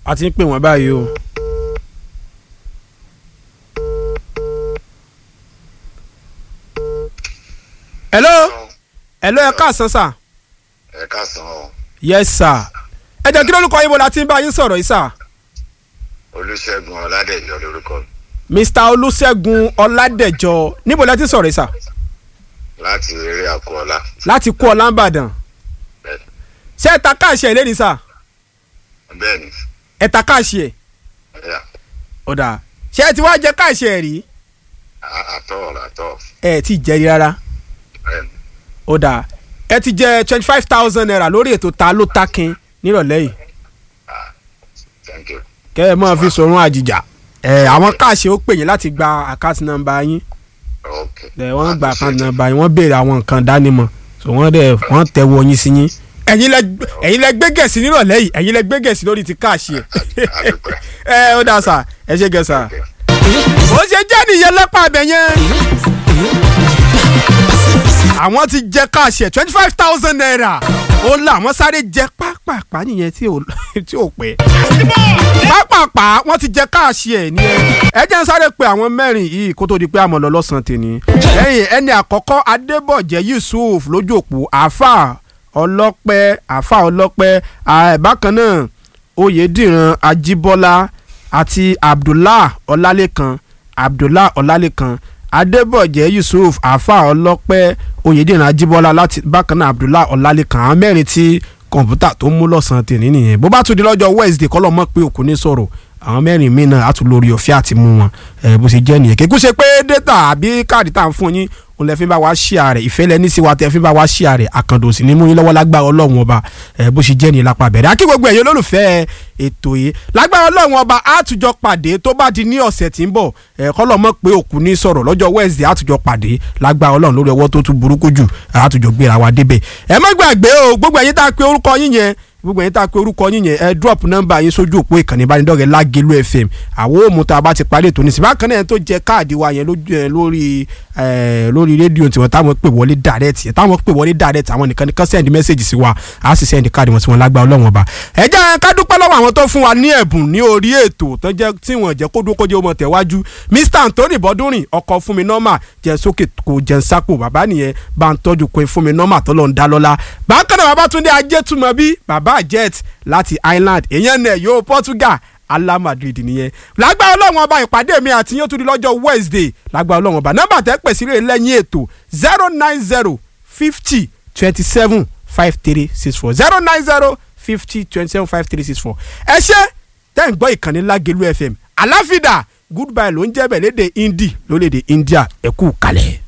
a ti ń pè wọ́n báyìí o. hello hello ẹ káàsán sà. ẹ káàsán o yes sir. ẹ jẹ́ kí lórúkọ yín bo la ti ń bá yín sọ̀rọ̀ yìí sà. olùṣègùn ọládẹjọ lórúkọ mr olùṣègùn ọládẹjọ níbo la ti sọ̀rọ̀ yìí sà. láti eré àkọọlá láti kú ọ̀làǹbàdàn. bẹ́ẹ̀ni ṣé ẹ ta káàṣì ẹ̀ lẹ́ni sà. bẹ́ẹ̀ni ẹ ta káàṣì ẹ̀. ẹyà ọ̀dà ṣé ẹ ti wá jẹ káàṣì ẹ̀ rí. àtọ àtọ ẹ ti jẹ rí rárá. bẹ́ẹ̀ni ọ̀dà ẹ ti jẹ twenty five thousand naira lórí ètò ta ló takin nírọ̀lẹ́ yìí. thank you kẹ́ ẹ máa fi sọ̀rọ̀ àjìjà. ẹ àwọn káàṣì ó pè yín láti gba àkáǹtì nọ́mbà yín. ok ẹ wọ́n gba àkáǹtì nọ́mbà yín wọ́n béèrè àwọn nǹkan dánimọ̀ so wọ́n dẹ̀ wọ́n tẹ̀wọ́ yín sí yín. ẹ̀yin lẹ ẹ̀yin lẹ gbé gẹ̀ẹ́sì nírọ̀lẹ́ yìí ẹ̀yin lẹ gbé gẹ̀ẹ́sì lórí ti káàṣì ẹ̀. adúpẹ́ ẹ ó dà sà ẹ ṣe gẹ̀ sà. ó ṣe jẹ́ nìyẹn lẹ́pà abẹ yẹn. àwọn ti jẹ káàṣì ẹ̀ twenty five thousand naira ó là wọ́n sáré jẹ pápápá nìyẹn tí ò tí ò pẹ́. pápápá wọ́n ti jẹ káàṣì ẹ̀ ní ẹ. ẹ jẹ́ ń sáré pe àwọn mẹ́rin yìí kó tó di pé àmọ́ lọ lọ́sàn-án tèmi. lẹ́yìn ẹni àkọ́kọ́ adébọ̀jẹ́ yusuf lójú òpó àáfà ọlọ́pẹ́ àáfà ọlọ́pẹ́ àà, bákan náà oyèdìran ajíbọ́lá àti abdullah ọlálẹ́kan abdullah ọlálẹ́kan adébọ̀jẹ́ yusuf àáfà ọlọ́pẹ́ oyèdìran ajíbọ́lá láti bákan náà abdullah ọlálẹ́kan àwọn mẹ́rin tí kọ̀ǹpútà tó mú lọ́sàn-án tèmi nìyẹn bó bá tún di lọ́jọ́ wednesday kọ́ lọ́mọ́ pé òkú ní sọ̀rọ̀ àwọn mẹ́rin míì náà á tún lórí ọ̀fẹ́ àti mú wọn ẹ bó ṣe jẹ́ nìyẹn kékú ṣe pé data àbí káàdì tá à ń fún yín òun lè fi bá wa ṣíà rẹ̀ ìfẹ́ lẹ́ni sí wa tẹ́ fi bá wa ṣíà rẹ̀ àkàndò sí ní mú yín lọ́wọ́ lágbára ọlọ́run ọba ẹ bó ṣe jẹ́ nìyẹn lápá bẹ̀rẹ̀ akí gbogbo ẹ̀yọ́ olólùfẹ́ ètò yìí lágbára ọlọ́run ọba àtújọ pàdé tó bá di ní ọ̀sẹ̀ tí ń bọ̀ ẹ kọ́lọ́ mọ̀ pé òkú ní sọ̀rọ̀ lọ́jọ́ wednesday àtújọ pàdé lágbára ọlọ́run lórí ọwọ́ tó tún burúkú jù àtújọ gbéra wa débẹ̀ ẹ má gbàgbé o gbogbo ẹ̀yin tá a pe orúkọ yín yẹn gbogbo ẹ̀yin tá a pe orúkọ yín yẹn ẹ drop nọ́mbà yín sójú òpó ìkànnì ìbánidọ́rẹ̀ẹ́ lágẹ̀lú fm àwọn òmù tá a bá ti parí ètò nísìnyí bákan náà tó jẹ káàdì wa yẹn lójú ẹ lórí ẹ lórí rédíò tiwọn táwọn pè wọlé direct yẹn táwọn pè wọlé direct àwọn nìkan nìkan send message sí wa á sì send káàdì wọn sí wọn lágbá ọlọ́wọ́n ọba ẹ jẹ́ ká dúpẹ́ lọ́wọ́ àwọn tó fún wa ní ẹ̀bùn ní orí ètò tó jẹ́ tí wọ́n jẹ́ kó dúró kó jẹ́ ọmọ tẹ̀wájú mr anthony bọ́dúnrìn ọkọ̀ fún mi nọ́mà jẹ́ sókè kò jẹ́ sápò bàbá nìyẹn bá ń tọ́jú pé fún mi nọ́mà tó lọ́n dá lọ́lá bákan náà bàbá túndé ajétúmọ̀ bí bàbá jet láti Ireland èèyàn náà yóò Portugal ala Madrid nìyẹn lágbára ọlọ́run ọba ìpàdé mi àti yóò tún di lọ́jọ́ Wednesday lágbára ọlọ́run ọba nọ́mbà tẹ́ pè sí rẹ̀ lẹ́yìn ètò zero nine zero fifty twenty seven five three six four zero nine zero fifty twenty seven five three six four ẹ ṣe tẹ́ ń gbọ́ ìkànnì Lágelú FM aláfídà goodbye ló ń jẹ́ bẹ̀ léde Hindi lórílẹ̀‐èdè India ẹ kú kalẹ̀.